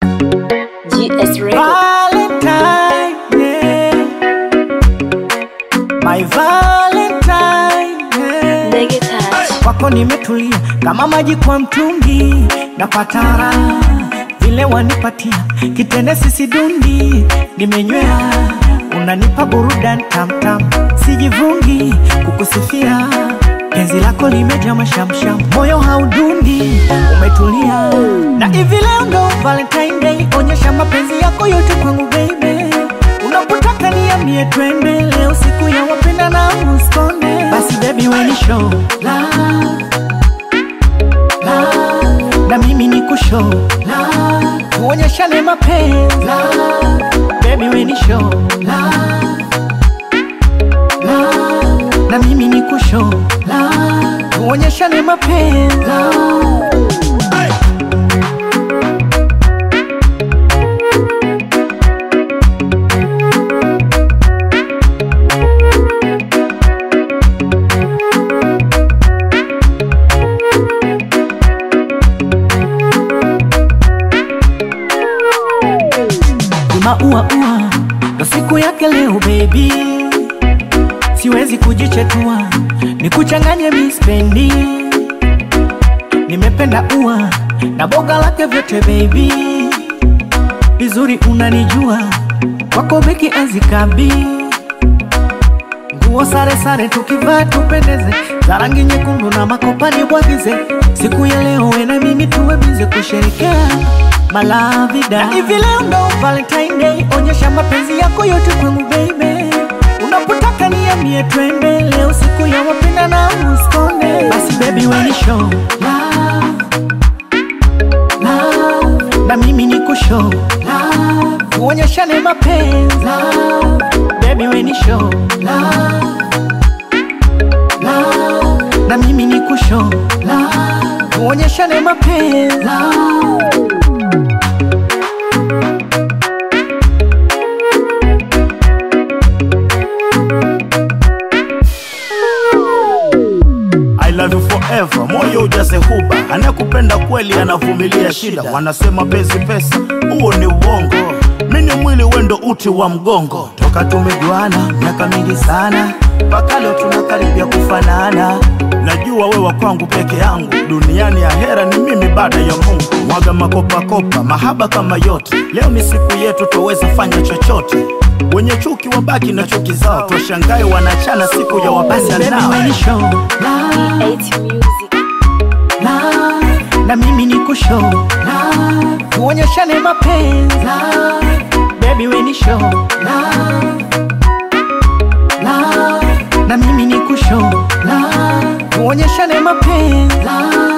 GS Record. Valentine, yeah. My Valentine, yeah. Ndege touch. Kwako nimetulia kama maji kwa mtungi, napata raha vile wanipatia kitende sisi dundi, nimenywea unanipa burudani tamtam, sijivungi kukusifia penzi lako limejaa mashamsham, moyo haudundi, umetulia na hivi leo ndo Valentine Day, onyesha mapenzi yako yote kwangu baby, unapotaka niambie twende, leo siku ya wapenda na uskonde, basi baby weni show love love, na mimi ni kushow love, tuonyeshane mapenzi love, baby weni show love love, na mimi ni kushow love, tuonyeshane mapenzi love. Maua ua ndo siku yake leo baby, siwezi kujichetua nikuchanganye mispendi. Nimependa ua na boga lake vyote baby, vizuri unanijua kwako beki azikabi nguo sare sare tukivaa tupendeze, za rangi nyekundu na makopani bwagize. Siku ya leo we na mimi tuwe bize kusherekea malavida. Na hivi leo ndo Valentine Day, onyesha mapenzi yako yote kwangu baby, unapotaka niambie twende, leo siku ya wapenda na uskonde. Basi baby we ni show love, love, na mimi ni kushow love, tuonyeshane mapenzi love, baby we ni show love, love, na mimi ni kushow love, tuonyeshane mapenzi love. I love you forever, moyo ujaze huba, anakupenda kweli anavumilia shida. Wanasema penzi pesa, huo ni uongo. Mimi mwili wendo uti wa mgongo, toka tumejuana miaka mingi sana, mpaka leo tunakaribia kufanana. Najua wewa kwangu peke yangu, duniani ya hera ni mimi baada ya Mungu. Mwaga makopakopa, mahaba kama yote, leo ni siku yetu, twaweza fanya chochote. Wenye chuki wabaki na chuki zao, twashangae wanachana siku ya Basi wapenda baby nao. we ni show love, 8 Music. love, na mimi ni kushow love, tuonyeshane mapenzi love, baby we ni show love, love, na mimi ni kushow love, tuonyeshane mapenzi love.